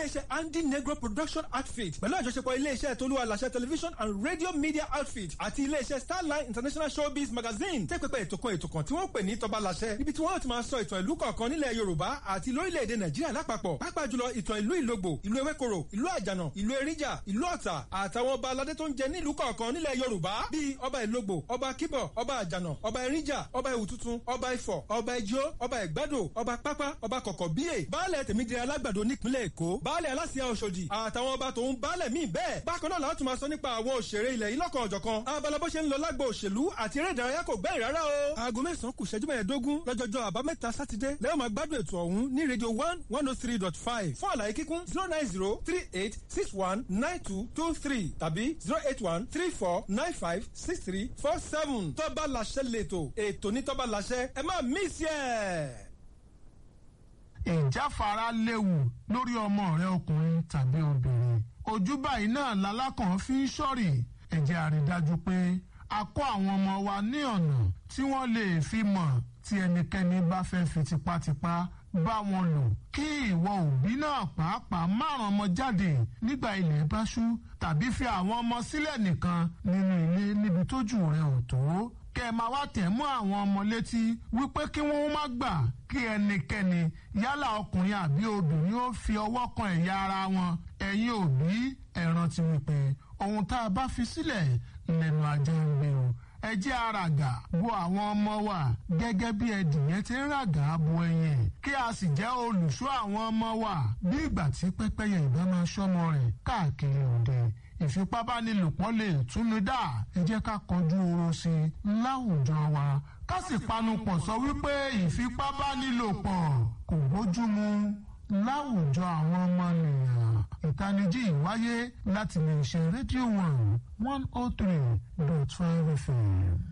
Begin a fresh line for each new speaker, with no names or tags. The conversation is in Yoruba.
iléeṣẹ́ andy negro production outfit pẹ̀lú àjọṣepọ̀ iléeṣẹ́ tolúwa làṣẹ television and radio media outfit àti iléeṣẹ́ starline international showbiz magazine tẹ́ pẹpẹ ètò kan ètò kan tí wọ́n pè ní tọba làṣẹ níbi tí wọ́n ti máa sọ ìtàn ìlú kọ̀ọ̀kan nílẹ̀ yorùbá àti lórílẹ̀‐èdè nàìjíríà lápapọ̀ pàápàá jùlọ ìtàn ìlú ìlógbò ìlú ewékoro ìlú àjànà ìlú eríjà ìlú ọ̀tà àtàwọn ọba aládé tó ń jẹ nílùú kọ̀ọ̀kan nílẹ̀ yorùbá bíi ọba ìlógbò ọba kíbọ̀ ọba àjànà ọba eríjà ọba ìwùtútù ọba ifọ̀ ọba ijó ọba ìgbádò ọba pápá ọba kọ̀kọ̀ bíyè baálẹ̀ tèmídìrí alágbàdo nípínlẹ̀ èkó baálẹ̀ aláṣẹ ọ̀ṣọ́dì àtàwọn ọba tòun baálẹ̀ míì bẹ́ẹ̀ bákan náà láti máa sọ nípa àwọn òṣèré ilẹ̀ yìí lọ́kàn ọ̀jọ̀kan abala bó ṣe ń lọ lágbo òṣèlú àti eré ìdárayá kò gbẹ́yìn rárá o. aago mẹ́sàn-án kù ṣẹ́jú mẹ́ẹ̀ẹ́dógún lọ́jọ́jọ́ àbámẹ́ta sátidé lẹ́yìn máa gbádùn ètò ọ̀hún ní rédíò one one oh three dot five fún àlàyé kíkún zero nine zero three eight six one nine two two three tàbí zero eight one three four nine five six three four seven tọ́ba làṣẹ lẹ́tọ̀ ètò ní tọ́ba làṣẹ ẹ má mísì ẹ̀
ìjáfara léwu lórí ọmọ rẹ ọkùnrin tàbí obìnrin ojú báyìí náà lalákàn fi ń ṣọ́rì ẹ jẹ́ a rí dájú pé a kọ́ àwọn ọmọ wa ní ọ̀nà tí wọ́n lè fi mọ̀ tí ẹnikẹ́ni bá fẹ́ fi tipátipá bá wọn lò kí ìwọ òbí náà pàápàá márùn ọmọ jáde nígbà ilẹ̀ bá ṣú tàbí fi àwọn ọmọ sílẹ̀ nìkan nínú ilé níbi tójú rẹ ò tó kẹ́ ẹ máa wá tẹ̀ mọ́ àwọn ọmọ létí wípé kí wọ́n má gbà kí ẹnikẹ́ni yálà ọkùnrin àbí obìnrin ó fi ọwọ́ kan ẹ̀yà ara wọn ẹ̀yin òbí ẹ rántí wípé ohun tá a bá fi sílẹ̀ lẹ́nu ajá ń gbé o ẹ jẹ́ àràgà bo àwọn ọmọ wa gẹ́gẹ́ bí ẹdìyẹn ti ń ràgà bo ẹyin kí a sì jẹ́ olùṣọ́ àwọn ọmọ wa bí ìgbà tí pẹ́pẹ́yẹ ìbá máa ṣọ́mọ rẹ̀ káàkiri òde ìfipábánilòpọ̀ lè túnú dá ẹ jẹ́ ká kọjú oró sí i láwùjọ wa ká sì panupọ̀ sọ wípé ìfipábánilòpọ̀ kò bójúmu láwùjọ àwọn ọmọnìyàn ìtanijí ìwáyé láti lè ṣe rédíò one one oh three dot five fm.